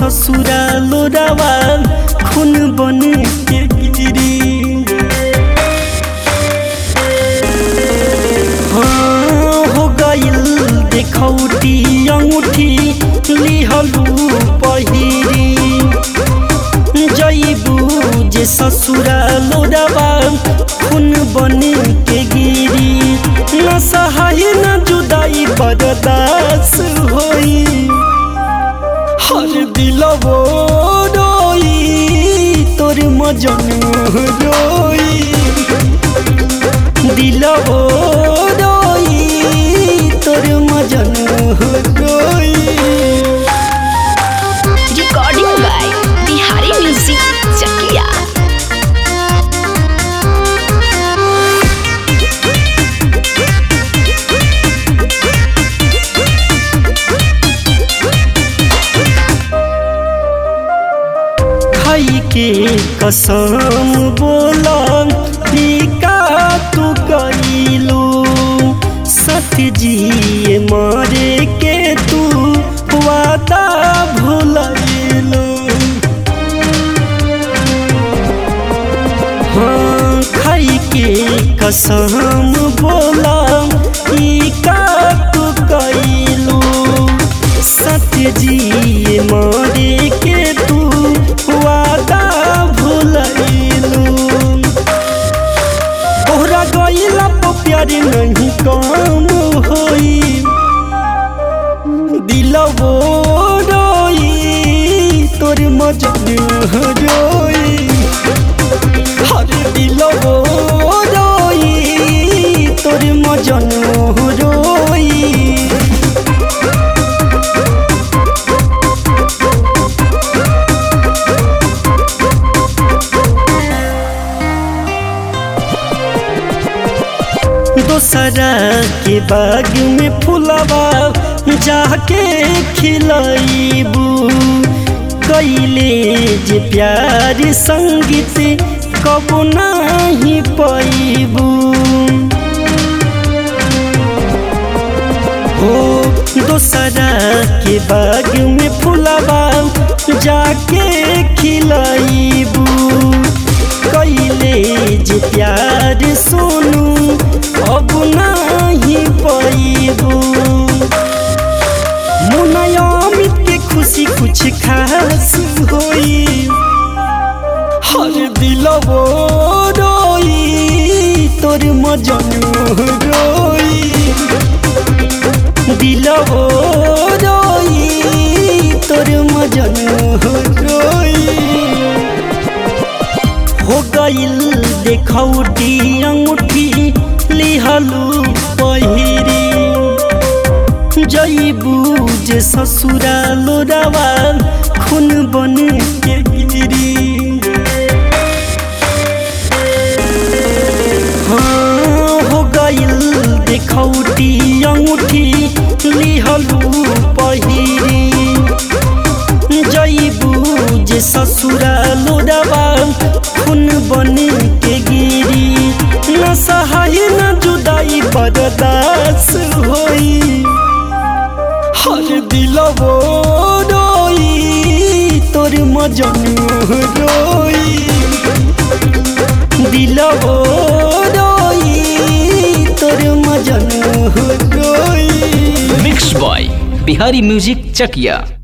ससुरा लोरावा खून बन के गिरी हाँ हो गइल देखौटी अंगूठी लिहलू पहिरी जइबू जे ससुरा लोरावा खून बन के गिरी न सहाय न जुदाई बर्दास होई हर दिलवो रोई तोर मजन रोई दिलवो रोई तोर मजन रोई Recording by Bihari Music Chakia. खाई के कसम बोला का तू कइलू सत जिए मारे के तू वादा भूलैलू हाँ खाई के कसम बोला का तू कइलू सत्य जी मारे के तू वादा भूलैलू तोहरा गइला तो प्यार नहीं काम होई दिलवो रोई तोर मजन रोई हर दिलवो रोई तोर मजन रोई दोसरा के बाग में फुलवा जाके खिलैबू कैले जे प्यार संगीत कबो नहीं पैबू हो दोसरा के बाग में फुलवा जाके खिलैबू कैले जे प्यार सोनू अब नहीं पैबू मुनया अमित के खुशी कुछ खास होई हर दिलवो रोई तोर मजन रोई दिलवो रोई तोर मजन रोई हो गइल देखौटी अंगूठी लिहलू पहिरी जइबू जे ससुरा लोरावा खून बन के गिरी हाँ हो गइल देखौटी अंगूठी लिहलू पहिरी जइबू जे ससुरा लोरावा खून बन के गिरी न सहाय न जुदाई बर्दास होई हर दिलवो रोई तोर मजन रोई दिलवो रोई तोर मजन रोई मिक्स बॉय बिहारी म्यूजिक चकिया